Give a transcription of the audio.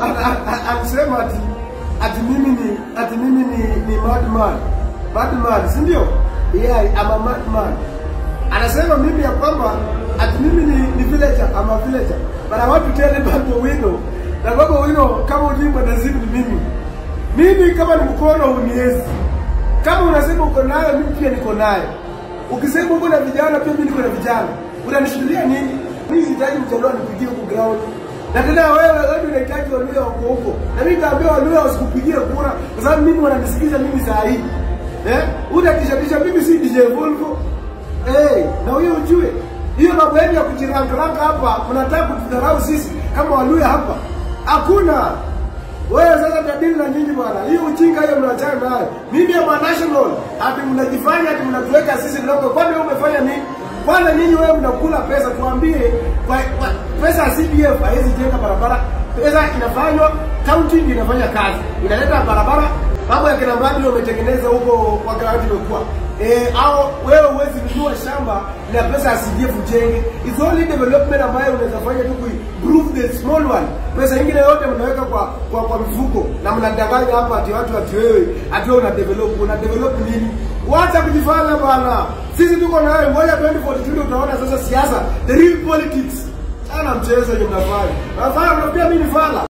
alisema ati ati mimi ni ati mimi ni ni madman madman, si ndio? Yeah, I'm a madman. Anasema mimi ya kwamba ati mimi ni, ni villager, I'm a villager. But I want to tell you Babu Owino na Babu Owino, kama ujui mwanazimu ni mimi. Mimi kama ni mkono uniezi, kama unasema uko nayo, mimi pia niko nayo. Ukisema uko na vijana, pia mimi niko na vijana. Unanishuhudia nini? Mimi sihitaji mjaluo anipigie huko ground. Na tena wewe wewe unahitaji Waluya wako huko. Na mimi nitaambia Waluya wasikupigie kura kwa sababu mimi wananisikiza mimi saa hii. Eh? Unatishatisha mimi si DJ Volvo. Eh, na huyo ujue. Hiyo mambo yenu ya kujirankaranga hapa, mnataka kutudharau sisi kama Waluya hapa. Hakuna. Wewe sasa tadili na nyinyi bwana. Hiyo ujinga hiyo mnachana nayo. Mimi ama national, ati mnajifanya ati mnatuweka sisi kidogo. Kwani wewe umefanya nini? Kwanza nyinyi wewe mnakula pesa, tuambie kwa, kwa, pesa ya CDF haiwezi jenga barabara. Pesa inafanywa, county ndio inafanya kazi, inaleta barabara. Mambo ya kina mradi umetengeneza huko kwa ground imekuwa eh, au wewe huwezi nunua shamba na pesa ya CDF ujenge. It's only development ambayo unaweza fanya tu improve the small one. Pesa nyingine yote mnaweka kwa kwa, kwa mifuko na mnadanganya hapa ati watu ati wewe ati wewe una develop una develop nini? Wacha kujifanya bwana. Sisi tuko na wewe, ngoja 2042 utaona sasa siasa, the real politics. Sana mchezo yenye mnafanya. Nafanya mnaambia mimi ni fala.